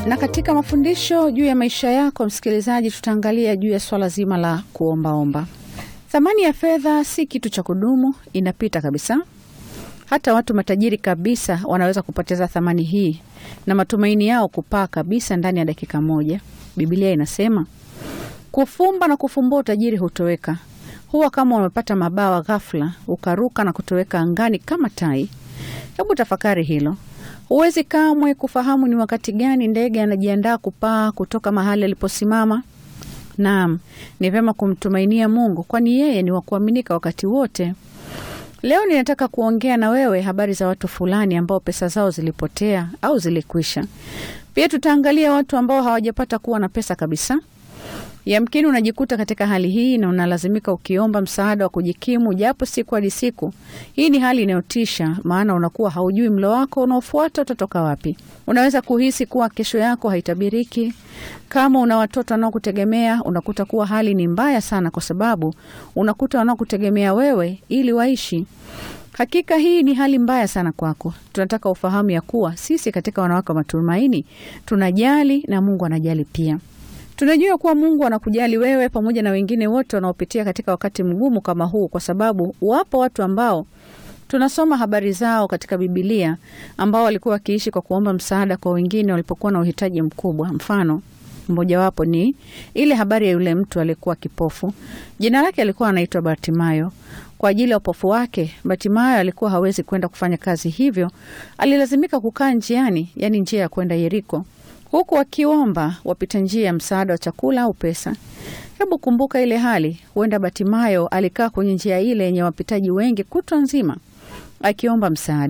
Na katika mafundisho juu ya maisha yako, msikilizaji, tutaangalia juu ya swala zima la kuombaomba. Thamani ya fedha si kitu cha kudumu, inapita kabisa. Hata watu matajiri kabisa wanaweza kupoteza thamani hii na matumaini yao kupaa kabisa ndani ya dakika moja. Biblia inasema kufumba na kufumbua utajiri hutoweka. Huwa kama umepata mabawa ghafla, ukaruka na kutoweka angani kama tai. Hebu tafakari hilo. Huwezi kamwe kufahamu ni wakati gani ndege anajiandaa kupaa kutoka mahali aliposimama. Naam, ni vyema kumtumainia Mungu, kwani yeye ni wa kuaminika wakati wote. Leo ninataka kuongea na wewe habari za watu fulani ambao pesa zao zilipotea au zilikwisha. Pia tutaangalia watu ambao hawajapata kuwa na pesa kabisa. Yamkini unajikuta katika hali hii na unalazimika ukiomba msaada wa kujikimu japo siku hadi siku. Hii ni hali inayotisha, maana unakuwa haujui mlo wako unaofuata utatoka wapi. Unaweza kuhisi kuwa kesho yako haitabiriki. Kama una watoto wanaokutegemea, unakuta kuwa hali ni mbaya sana, kwa sababu unakuta wanaokutegemea wewe ili waishi. Hakika hii ni hali mbaya sana kwako. Tunataka ufahamu ya kuwa sisi katika Wanawake wa Matumaini tunajali na Mungu anajali pia. Tunajua kuwa Mungu anakujali wewe pamoja na wengine wote wanaopitia katika wakati mgumu kama huu, kwa sababu wapo watu ambao tunasoma habari zao katika Bibilia ambao walikuwa wakiishi kwa kuomba msaada kwa wengine walipokuwa na uhitaji mkubwa. Mfano mmojawapo ni ile habari ya yule mtu aliyekuwa kipofu. Jina lake alikuwa anaitwa Bartimayo. Kwa ajili ya upofu wake, Bartimayo alikuwa hawezi kwenda kufanya kazi, hivyo alilazimika kukaa njiani, yaani njia ya kwenda Yeriko huku wakiomba wapita njia ya msaada wa chakula au pesa. Hebu kumbuka ile hali. Huenda Batimayo alikaa kwenye njia ile yenye wapitaji wengi kutwa nzima akiomba msaada.